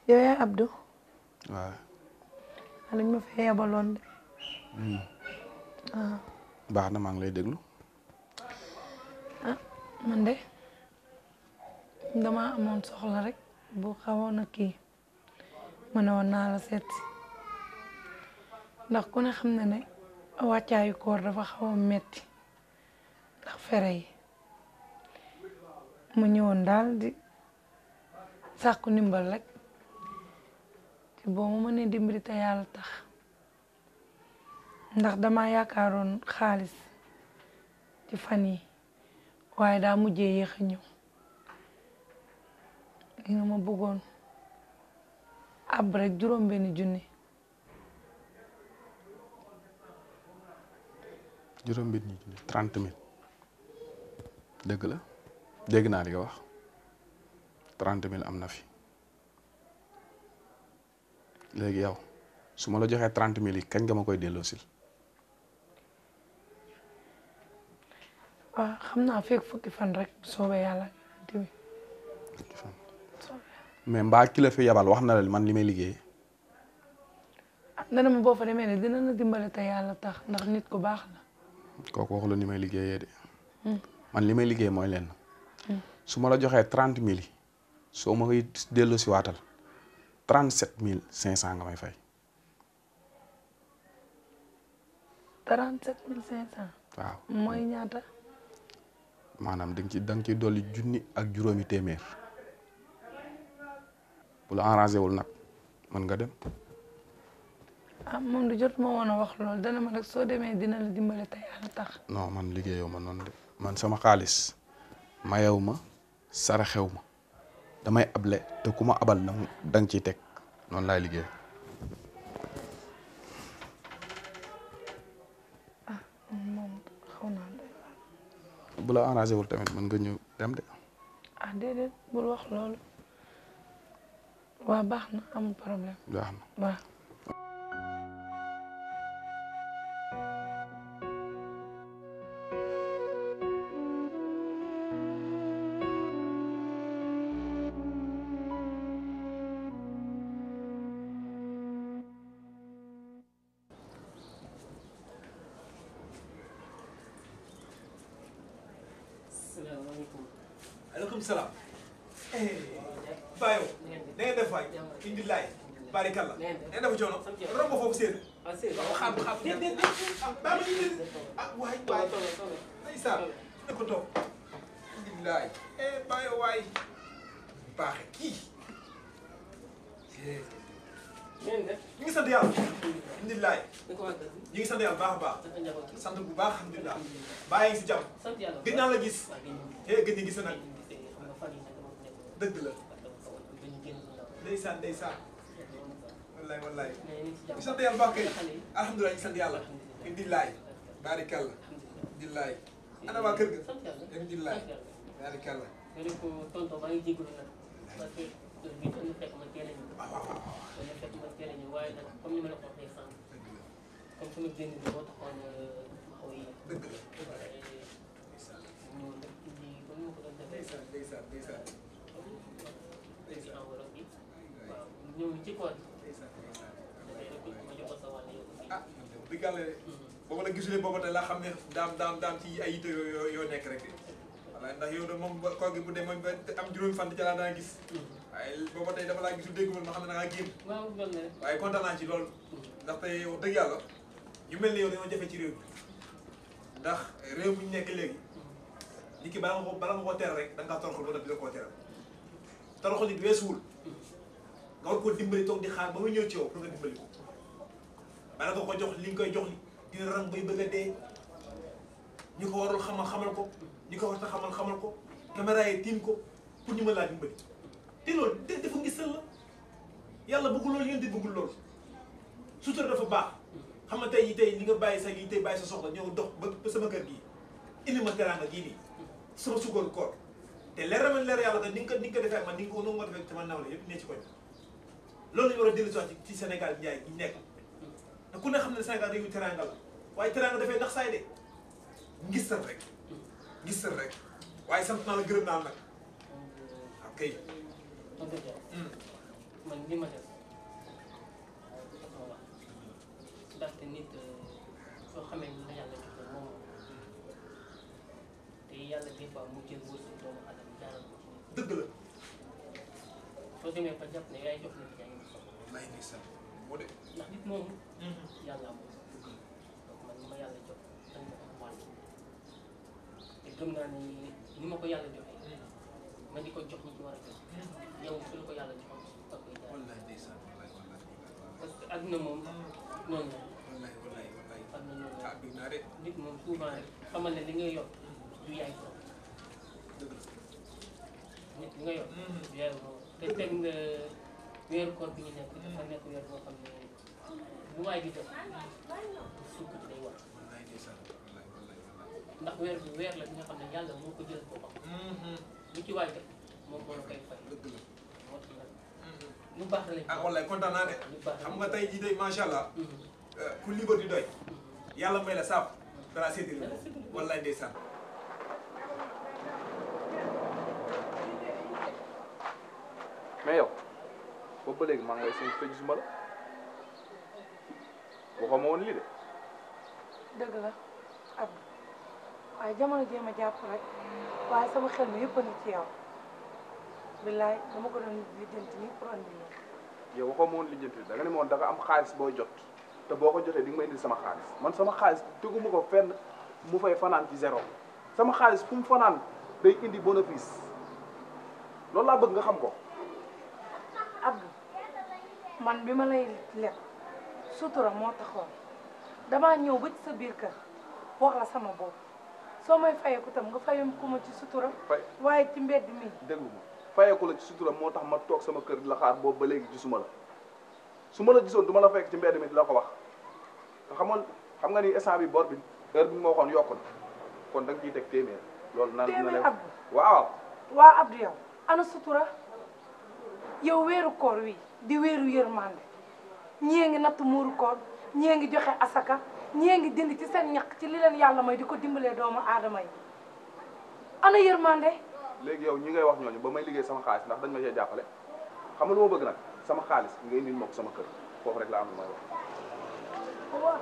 yow yaa Abdou waaw dañ ma fee yabaloon de baax na maa ngi lay déglu man de dama amoon soxla rek bu xawoon a kii ma ne woon naa la seet si ndax ku ne xam na ne wàccaayu koor dafa xaw a metti ndax fere yi mu ñëwoon daal di sàkku ndimbal rek te boo ma mënee dimbali te yàlla tax ndax dama yaakaaroon xaalis ci fan yi waaye daa mujjee yéex a ñëw li nga ma bëggoon ab rek juróom benn junni juróom benni junni trente mille dëgg la dégg naa li nga wax trente mille am na fi léegi yow su ma la joxee trente mille yi kañ nga ma koy delloosil waaw xam naa fekk fukki fan rek bu soobee yàlla yonent bi mais mbaa ki la fi yabal wax na la man li may liggéey ah dana ma boo fa demee ne dina la dimbale te yàlla tax ndax nit ku baax la kooku wax la ni may liggéeyee de man li may liggéey mooy lenn su ma la joxee trente mille yi soo ma koy delloo si waatal trente sept mille cinq cent nga may fay trente sept mille cinq cent waaw mooy ñaata maanaam da nga ci da nga ciy dolli junni ak juróomi téeméer bu la arrangé wul nag mën nga dem ah moom du jot ma woon a wax loolu dana ma rek soo demee dina la dimbale te yàlla tax non man liggéeyoo ma noonu de man sama xaalis mayew ma saraxew ma damay able te ku ma abal da da nga ciy teg noonu laay liggéey moom xaw naa doy waar bu la arrangé wul tamit mën nga ñëw dem de ah déedéet bul wax loolu waa baax na amul problème baax na waaw salaamaaleykum. aleykum salaam. Bayo. na ngeen def waay. Indilaay. Barikalla. na ngeen def coono. romb foofu seen. ah c'est waaw xam xam déet déet déet. ah baa ma indi. ah waay waay. ndeysaan. ne ko toog. Indilaay. eh Bayo waay. baaxe kii. ngeen def. ñu ngi sant yàlla. Indilaay. naka waa kër gi. ñu ngi sant yàlla baax a baax. naka njaboot gi. sant bu baax alhamdulilah. bàyyi ngi si jàmm. sant yàlla. gëj naa la gis. waa gën ñu. eh gëj na gis nag. gisee xam nga fan yii nag dama ko nekkoon. dëgg la. dama ko woon ba ñu génn suñu ndaw. ndeysaan ndeysaan. wallaay wallaay. mais ñu ngi si jàmm. ñu sant yàlla baax kay. xale yi. alhamdulilah ñu sant yàlla. Indilaay. Barikalla. Indilaay. ana waa kër ga. sant yàlla. Indilaay. sant yàlla. Barikalla. nga ne ko tonton maa ngi jégalu nag parce que heure bii doon na fekk ma teel a ñëw. waaw waaw waaw. doon na fekk ma teel a ñëw waaye nag comme ni ma la ko waxee sànq comme sama génn bi moo taxoon ma xaw a yéex. dëgg la. waaye ñëw nag indi comme ni ma ko doon defee. ndeysaan ndeysaan ndeysaan. ci enveloppe bi waaw ñëw ci koor gi ndeysaan ndeysaan. dafay rek ma jox ko sa wàll yow aussi. ah dëgg yàlla de booba la gisulee booba tey laa xam ne daam daam daam ci ay yite yoo yoo yoo nekk rek voilà ndax yow de moom ba koor gi bu dee moom ba am juróomi fan ca laa daan gis waaye booba tey dafa laa gisul dégg ma xam ne da ngaa génn waaw loolu la rek. waaye kontaan naa ci loolu ndax tey wax dëgg yàlla ñu mel ni yow dañoo jafe ci réew mi ndax réew mi ñu nekk léegi nit ki bala nga ko bala nga koo teral rek da nga kaa toroxal ba def di la koo teral toroxal nit weesuwul nga war koo dimbali toog di xaar ba muy ñëw ci yow pour nga dimbali ko bala nga ko jox li nga koy jox li dina rang bay bëgg a dee ñu ko warul xamal xamal ko ñu ko war a xamal xamal ko caméra yi tiim ko pour ñu mën laa dimbali te loolu de dafa ngisal la yàlla bëggul loolu yéen di bëggul loolu sutura dafa baax xam nga tey yi tey li nga bàyyi sa yi tey bàyyi sa soxla ñëw dox ba ba sama kër gii indi ma teraanga gii nii sama sukkaru koor te leer na ma leer yàlla que ni nga ko ni nga ko defee ak man ni nga ko noonu nga defee sama nawle yëpp ne ci koñ loolu la ñu war a dellu si ci Sénégal njaay gi nekk te ku ne xam ne Sénégal réewu teraanga la waaye teraanga dafay ndax saay de ngistal rek ngistal rek waaye sant naa la gërëm naa la nag ok man de man li ma def dafa wax ndaxte nit soo xamee ni la yàlla joxe moom te yàlla des fois mu jël wërsëg doomu adama jaaral ko ci nit dëgg la soo demee ba jàpp ne yaay jox nit yaa ngi soxla wallaay ndeysaan moo de ndax nit moomu yàlla moom donc man li ma yàlla jox dañ ma am wàll te gëm naa ni ni ma ko yàlla joxee ma di ko jox ñi ci war a jox yow su la ko yàlla joxoon nga koy jaar wallaay ndeysaan wallaay wallaay parce que adduna moom noonu la wallaay wallaay wallaay adduna noonu la ah bëgg naa de nit moom souvent rek xamal ne li ngay yor du yaay borom dëgg la nit li nga yor du yaay borom te teg nga weeru koor bi ñu nekk dafa nekk weer boo xam ne bu waay di def sukk day war wallaay ndeysaan wallaay wallaay wallaay ndax weer bi weer la bi nga xam ne yàlla moo ko jël boppam lu ci waay def moom moo la koy fay dëgg la moo tax nag lu baax la lañ ah wallaay kontaan naa de lu baax la xam nga tey jii de macha allah Mhm. ku libre di doy yàlla may la saaf dara séddale Dara séddale ko. wallaay ndeysaan mais yow boobu ba léegi maa ngi lay seen fej suma la waxoo ma woon lii de dëgg la ab waaye jamono jéem a jàpp rek waaye sama xel mi yëpp a ngi ci yow billaay dama ko doon lijjanti nii pour andi la yow waxoo ma woon lijjanti da nga ne ma woon da nga am xaalis booy jot te boo ko jotee di nga ma indil sama xaalis man sama xaalis teguma ko fenn mu fay fanaan ci zéro sama xaalis fu mu fanaan day indi bénéfice loolu laa bëgg nga xam ko Abdou man bi ma lay leb sutura moo taxoon damaa ñëw ba ci sa biir kër wax la sama bopp soo may fayeeku tam nga fayeeku ma ci sutura fay waaye ci mbedd mi déglu ma fayeeku la ci sutura moo tax ma toog sama kër di la xaar boobu ba léegi gisuma la su ma la gisoon du ma la fekk ci mbedd mi di la ko wax te xamoon xam nga ni instant bi bor bi heure bi ma waxoon yokku na kon da nga ciy teg téeméer loolu naan na téeméer leen Abdou waaw waa Abdou yow ana sutura yow weeru koor wi di weeru yërmande ñii ngi natt muuru koor ñii ngi joxe asaka ñii ngi dindi ci seen ñaq ci li leen yàlla may di ko dimbalee doomu aadama yi ana yërmande léegi yow ñi ngay wax ñooñu ba may liggéey sama xaalis ndax dañ ma cee jàppale xam nga lu ma bëgg nag sama xaalis nga indil ma ko sama kër foofu rek la am lu may wax waaw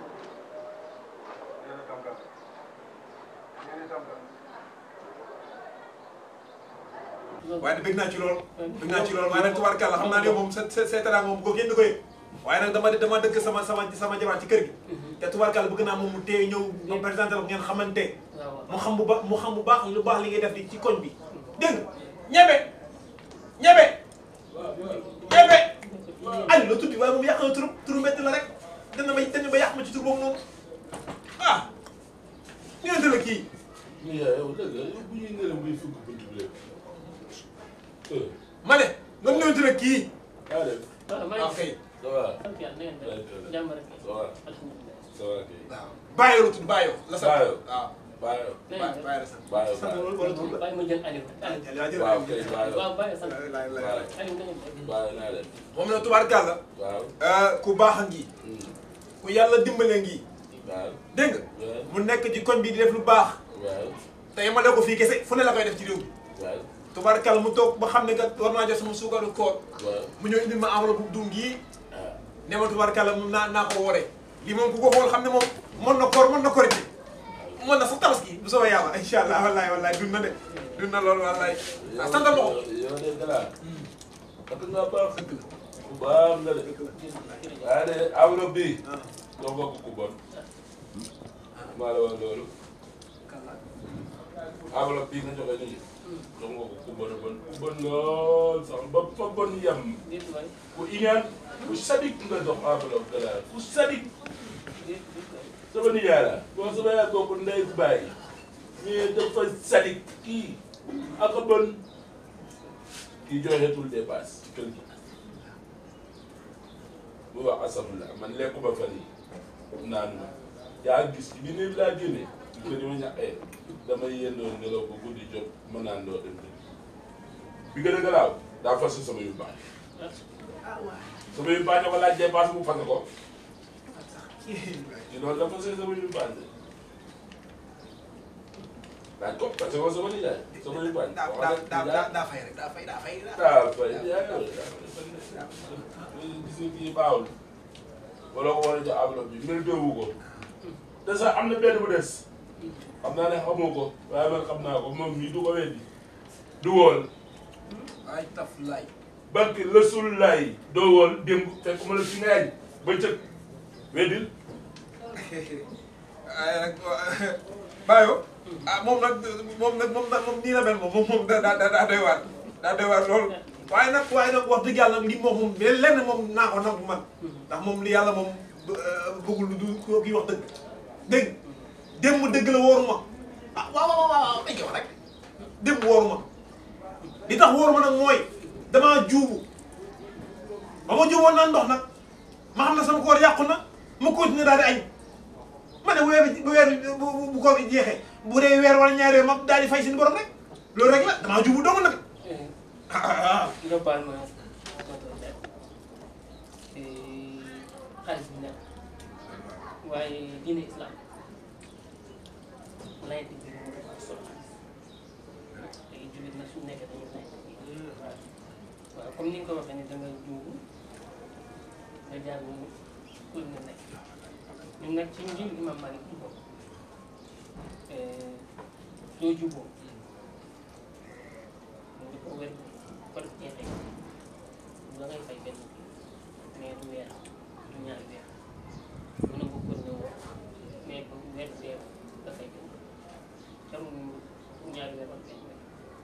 loolu waaye nag bëgg naa ci lool bëgg naa ci lool waaye nag tubaarkàlla xam naa ne moom sa sa sa teraanga moom bu ko kenn du ko yëg waaye nag dama dama dëkk sama sama sama jabar ci kër gi te tubaarkàlla bëgg naa moom mu teew ñëw ma présenté la ko ngeen xamante waaw mu xam bu ba mu xam bu baax lu baax li ngay def di ci koñ bi dégg nga ñebe ñebe ñebe Aliou la tuddi waaye moom yàq na turu turu métti la rek dana may dana ba yàq ma ci tur boobu noonu ah ñëwante la kii mais yow dëgg la yow bu ñuy nërëm buy fukk bunt bi rek. ma ne nga ñëwante la kii yaa def waaw maa ah ngi kay ça va sant yàlla na ngeen def jàmm rek ça va alhamdulilah ça va kay. waaw bàyyi la tudd bàyyi la sant Bayo. waaw bàyyi na bàyyi ngeen bàyyi la sant Bayo sant Bayo. wala tudd la def bàyyi ma jël Aliou Aliou waaw kay bàyyi waaw bàyyi sant lay lay lay Bayo Aliou na ngeen def bàyyi naa leen. moom la tubaarkàlla waaw. ku baax a ngi ku yàlla dimbale ngi waaw. dégg nga waaw. mu nekk ci koñ bi di def lu baax waaw. te yemale ko fii kese fu ne la koy def ci réew mi waaw. tubaarkàlla mu toog ba xam ne kat war naa jot sama suukaru koor waaw. mu ñëw indil ma enveloppe bu dum gii ah. ne ma tubaarkàlla mun naa naa ko wooree lii moom ku ko xool xam ne moom mën na koor mën na korite mën na sax tabaski bu soobee yàlla incha allah wallahi wallahi dund na de dund na loolu wallahi ah santal ma ko yow de gannaaw. parce que nga baax. bu baax nga de. waaye de enveloppe bi. doo bokk ku bon. maa la wax loolu. enveloppe bii nga joxe nii. doo bokk ku bon a bon. ku bon lool sax ba fa bon yem. déet waay ku iñaan ku sadik nga jox enveloppe de la ku sadik. déet déet waay sama nijaay la boo sama yaay bokk ndey bàyyi mais dafa sadik kii ak a bon kii joxeetul dépasse ci kër gi mu wax asafula man lekkuma fan yi naanu ma yaa gis bi ne laa génne di ko di ma ñaqee damay yendoo nelaw ba guddi jot ma naan doo dem dem bi gën a garaaw daa fas sama yu baax sama yu baax ñoo ko laaj dépasse mu fase ko ci loolu dafa see sama yu baax de laaj ko parce que sama nijaay sama nijaay daa daa daa daa daa fay rek daa fay daa fay daa fay yaa gis nga kii baaxul wala ko war a jox enveloppe bi mérité wu ko te sax am na benn bu des xam naa ne xamoo ko waaye man xam naa ko moom mii du ko weddi du wool ay taf lay barke Rasulullaay doo wool démb fekk ma la fi nga yaay ba cëg weddil ay nag Bayo ah moom nag moom nag moom nag moom nii la mel moom moom moom daa daa daa doy waar daa doy waar lool waaye nag waaye nag wax dëgg yàlla li moom moom mais lenn moom naa ko nangu man ndax moom li yàlla moom bëggul lu du ko kii wax dëgg dégg démb dëgg la wóoruma ah waaw waaw waaw dañ koy wax rek démb wóoruma li tax wóoruma nag mooy damaa juubu ba ma juuboon naan ndox nag ma xam ne sama koor yàqu na ma continuer daal di añ ma ne weer bi bu weer bu bu koor gi jeexee bu dee weer wala ñaari weer ma daal di fay seen borom rek loolu rek la damaa juubu dong nag ah nga baal ma tonton Ndiaye xaalis bi nekk waaye diine islam layante bi moom dafa am solo léegi jullit nag su nekkee dañuy layante bi waaw comme ni nga ko waxee ni da nga juubu nga jaar ñu pour nga nekk ñun nag ci njël imam Malik bu bokk soo juboo mu ngi ko wér ko def jeexee da ngay fay benn mais du weer du ñaari weer mën na ko ko ne woo mais bu weer weer da fay benn jarul ñaari weer wala benn weer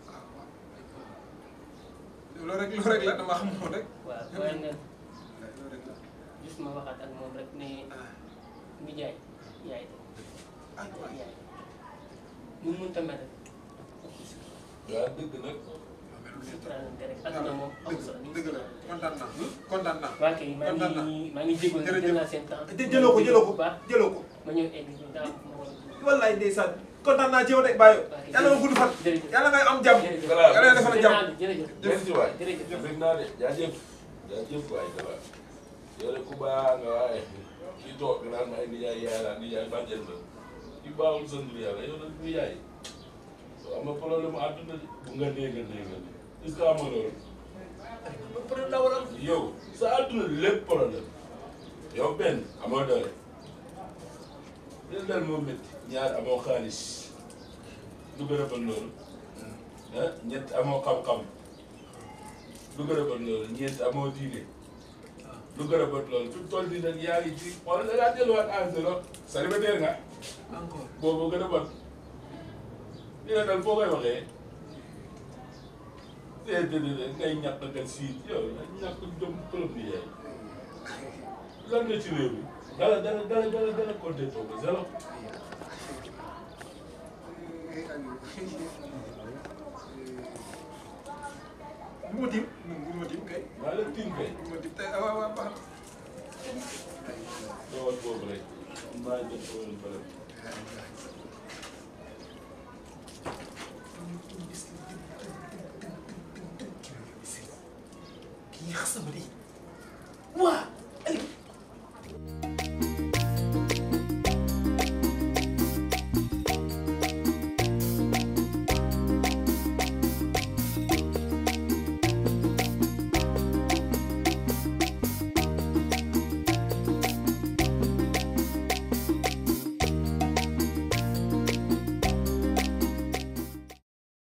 loolu rek loolu rek la dama xamoon rek waaw waaye nag loolu rek la gis ma waxaat ak moom rek ne mi jaay yaay de ah waay yaay mu mënta mel rek waaw dëgg nag suturaalante rek adduna moom amul solo ni dëgg la kontaan naa kontaan naa waa kay maa kontaan naa ngi maa ngi jégalu nag jël naa seen temps jë- jëloo ko jëloo ko bu baax jëloo ko ma ñëw egg ñu daa am fu ma war a dugg. wallaay ndeysaan kontaan naa ci yow de Bayo Ok, yàlla nga gudd fan jërëjëf. yàlla ngay am jàmm jërëjëf Voilà. yàlla nga defal na jàmm jërëjëf merci waay jërëjëf dégg naa de jaajëf jaajëf waay dara yow de ku baax nga waaye kii toog nga naan ma ay nijaay yaay laa nijaay bàjjen la ki baaxul sant yàlla yow nag nijaay soo am nga problème mu àdduna de bu nga dee nga dee nga dee est-ce que am nga loolu problème daa war a am yow sa àdduna lépp problème yow benn amoo doole leen dal moo métti ñaar amoo xaalis lu gën a bon loolu ah ñett amoo xam-xam lu gën a bon loolu ñeent amoo diine lu gën a bon loolu fi mu toll nii nag yaa ngi ci xool da ngaa delluwaat à zéro célibataire nga encore boobu gën a bon li nga dal foo koy waxee déedéet ngay ñàkk nga siit yow ñàkk jom trop bi yaay lan nga ci réew mi dara dara dara dara dara compté toog zéro bu ma tiim bu ma tiim kay maa la tiim kay bu ma tiim tey ah waaw waaw baax doowal boobu rek maa ngi def woon bële kii xas sama di waa